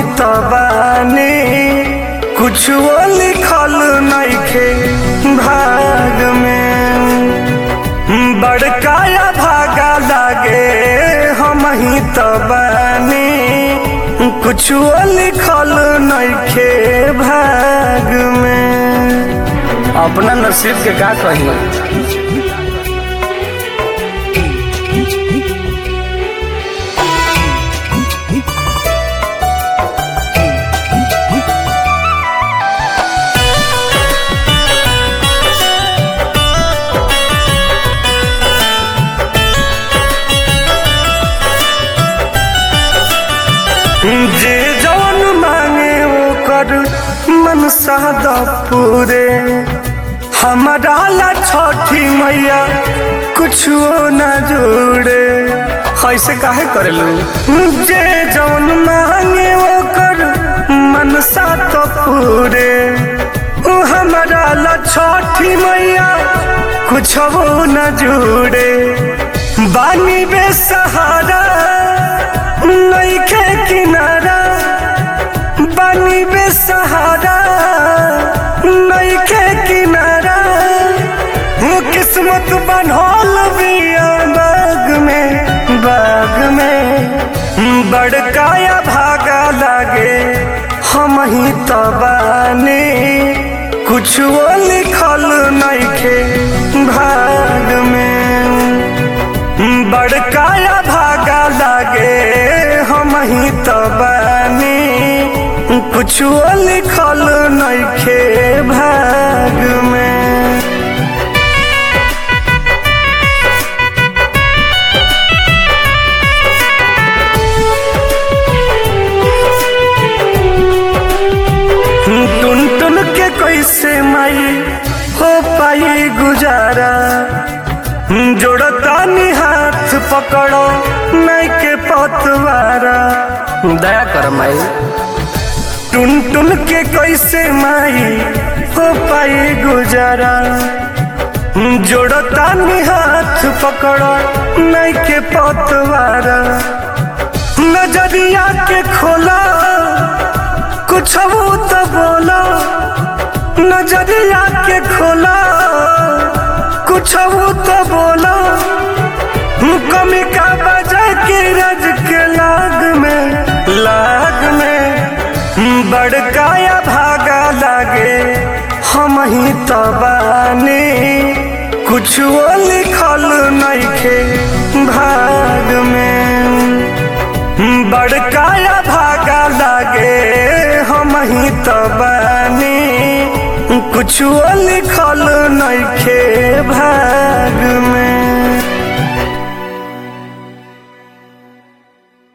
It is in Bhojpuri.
त बानी कुछो लिखल नइखे भाग में बड़काया भागा लागे हम ही त बानी कुछो लिखल नइखे भाग में अपना नसीब के का कही जे जवन मांगे ओकर मन सादा पूरे हमारा ला छठी मैया कुछो न जोड़े ऐसे काहे करेलू जे जवन मांगे ओकर मन सादा पूरे उ हमारा ला छठी मैया कुछो न जोड़े बानी बेसहारा नइखे किनारा बानी बेसहारा नइखे किनारा वो किस्मत बनल बिया बाग में बाग में बड़काया भागा लागे हम ही त बानी कुछो लिखल नइखे भाग में बड़काया भागा लागे हम ही त बानी कुछो लिखल नइखे भाग में टुन टुन के कैसे माई हो पाई गुजारा जोड़तानी हाथ पकड़ो नहीं के पतवारा दया कर माई टुन टुन के कैसे माई हो पाई गुजारा जोड़तानी हाथ पकड़ो नहीं के पतवारा नजरिया के खोला कुछ तो बोला नजरिया के खोला कुछ तो बोला कमी का बजा के रज के लाग में लाग में बड़काया भागा लागे हम ही त बानी कुछ लिखल नइखे भाग में बड़काया भागा लागे हम ही त बानी कुछ लिखल नइखे भाग में